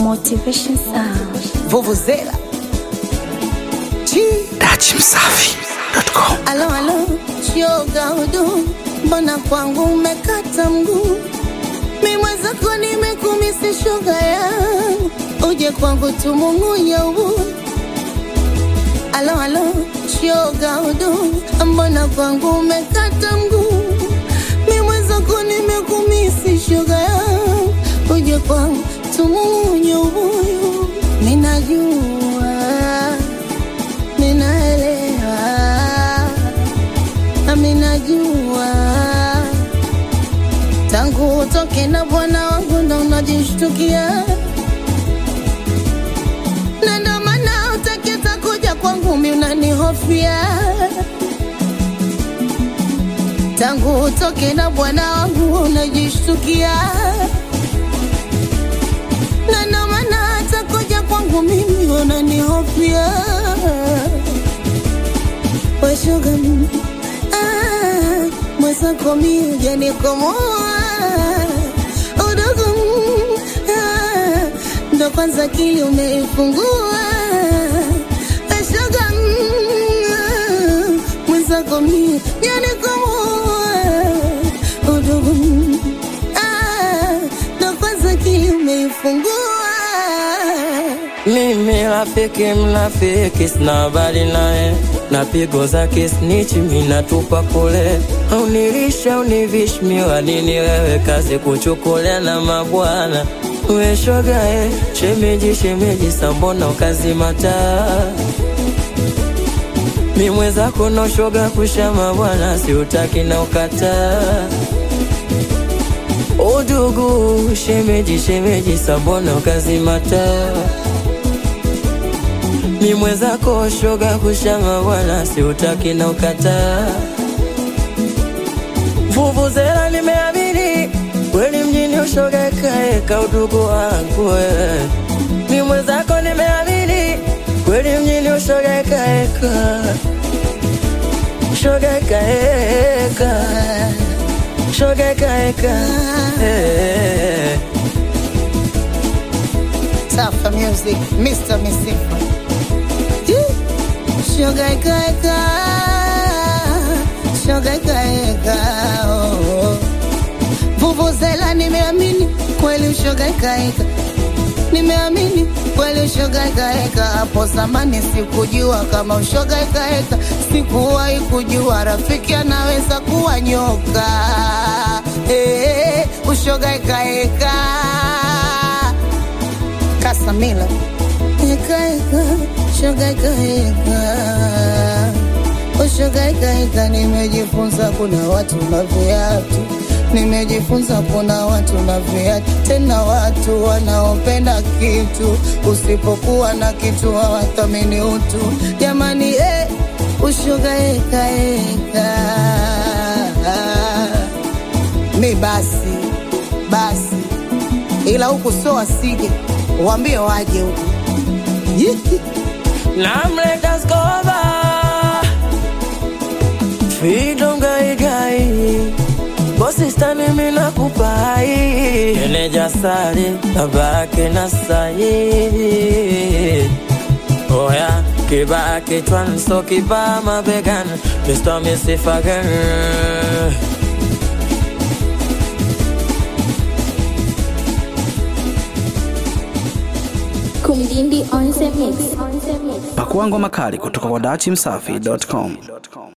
Motivation Sound. Vuvuzela. Chi. Dachimsafi.com. Alo, alo, shoga udu, mbona kwangu umekata mguu? Mi mwenzako nimekumisi shoga yangu, uje kwangu tumung'unye ubu. Alo, alo, shoga udu, mbona kwangu umekata mguu? Mi mwenzako nimekumisi shoga yangu, uje kwangu tumung'unye ubuyu. Ninajua, ninaelewa nami najua tangu utoke na bwana wangu ndo unajishtukia na ndo maana utakita kuja kwangu mi unanihofia tangu utoke na bwana wangu unajishtukia na ndo maana hata kuja kwangu mimi unanihofia washuga mimi ah, mwenzako mimi hujanikomoa udogo mm, ah, ndo kwanza akili umeifungua washuga mm, ah, mwenzako mimi hujanikomoa udogo mm, ah, ndo kwanza akili umeifungua Mimi rafiki mnafiki, sina habari naye, na pigo zake snitch mimi natupa kule. Unilisha univish miwadini, wewe kazi kuchukulia na mabwana we shoga eh, shemeji shemeji, sambona ukazi mataa mi mwenzako no shoga kushama bwana, siutaki na ukataa udugu shemeji shemeji, sambona ukazi mataa mi mwenzako shoga kushama bwana, siutaki na ukataa. Vuvuzela nimeamini kweli mjini ushoga kaeka udugu wangu wewe. Mi mwenzako nimeamini kweli mjini ushoga kaeka shoga kaeka shoga kaeka eh. Safa Music, Mr. Misifa. Sugar eka eka, sugar eka eka. oh. Vuvuzela nimeamini kweli ushoga eka eka. Nimeamini kweli ushoga eka eka. Hapo zamani sikujua kama ushoga eka eka. Sikuwahi kujua rafiki anaweza kuwa nyoka. Eh, ushoga eka eka. Kasamila Eka eka, shoga eka eka O shoga eka eka, nimejifunza kuna watu na viatu Nimejifunza kuna watu na viatu Tena watu wanaopenda kitu Usipokuwa na kitu hawathamini utu Jamani eh, ushoga eka eka Mi basi, basi ila huku sio wasije, waambie waje huku. Yihi. namleta skoba fido gaigai bosistani mina kupai eneja sari babake na sai oya kibaa kichwani so kibaa mabegani Mr. Misifagan Kumdindi on the mix. On the mix. Pakua ngoma kali kutoka kwa dachimsafi.com.